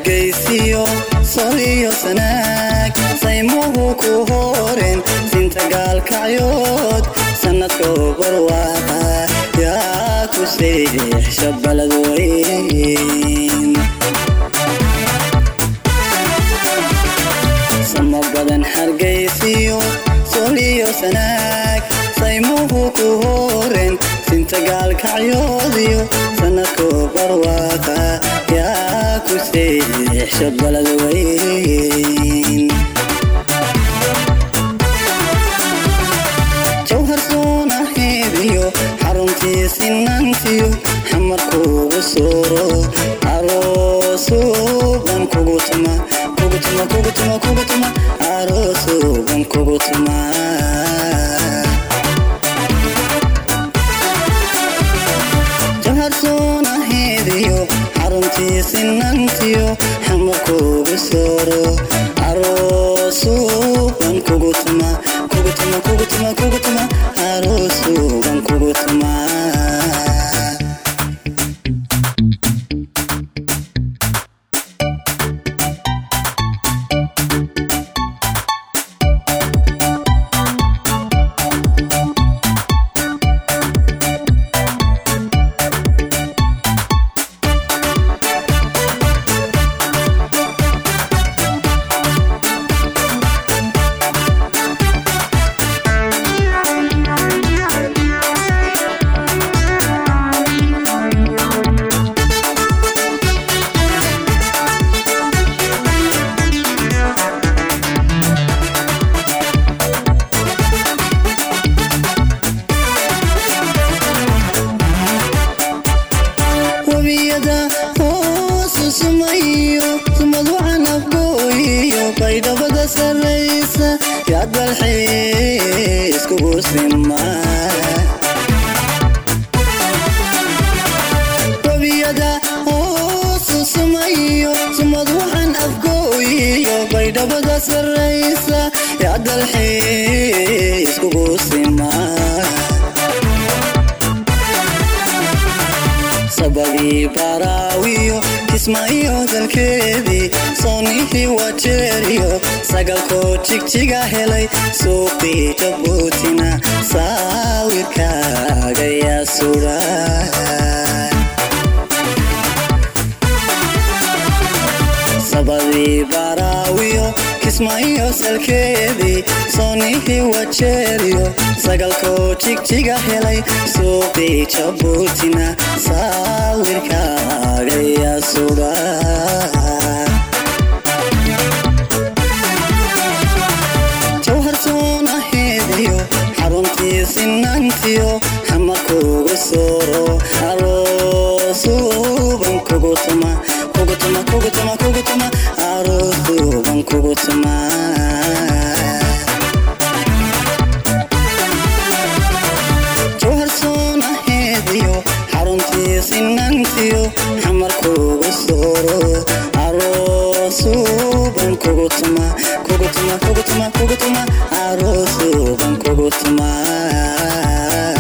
hargaysiyo soliyo sanaag saymuhu ku horen sinta gaalkacyood sanadko barwaaqa yaa ku seexsha balad weyn sama badan hargaysiyo soliyo sanaag saymuhu ku horen sinta gaalkacyoodiyo sanadko barwaaqa yaa ku seexsha balad weyn jawhar soonaheediyo xaruntii sinantiyo xamarkuugu sooro aroosuuban kugu tuma kugu tuma kugu tuma kugu tuma aroosuuban kugu tuma jawhar soonaheediyo xaruntii sinantiyo xamarkuugu sooro aroosuuban kugu tuma kugu tuma kugu tuma kugu tuma aroosuuban kugu tuma webiyada hoosu sumayo sumad waxaan afgooyiyo baydhabada sarraysa yaad balxiis kugu sima webiyada hoosu sumayo sumad waxaan afgooyiyo baydhabada sarraysa yaad balxiis kugu sima sabadii baraawiyo kismaayo dalkeedii soonihii wajeeriyo sagalkoo jigjiga helay suuqii jabuutina saawirkaaga yaa sudha sabadii baraawiyo kismaayo salkeedii soonihii wajeeriyo sagalkoo jigjiga helay suuqii jabuutina saawirkaaga yaa sudha jawhar soonaheediyo xaruntii sinantiyo xamarkuugu sooro aroosuuban kugu tuma kugu tuma kugu tuma kugu tuma aroosuuban kugu tuma jawhar soonaheediyo xaruntii sinantiyo xamarkuugu sooro aroosuuban kugu tuma kugu tuma kugu tuma kugu tuma aroosuuban kugu tuma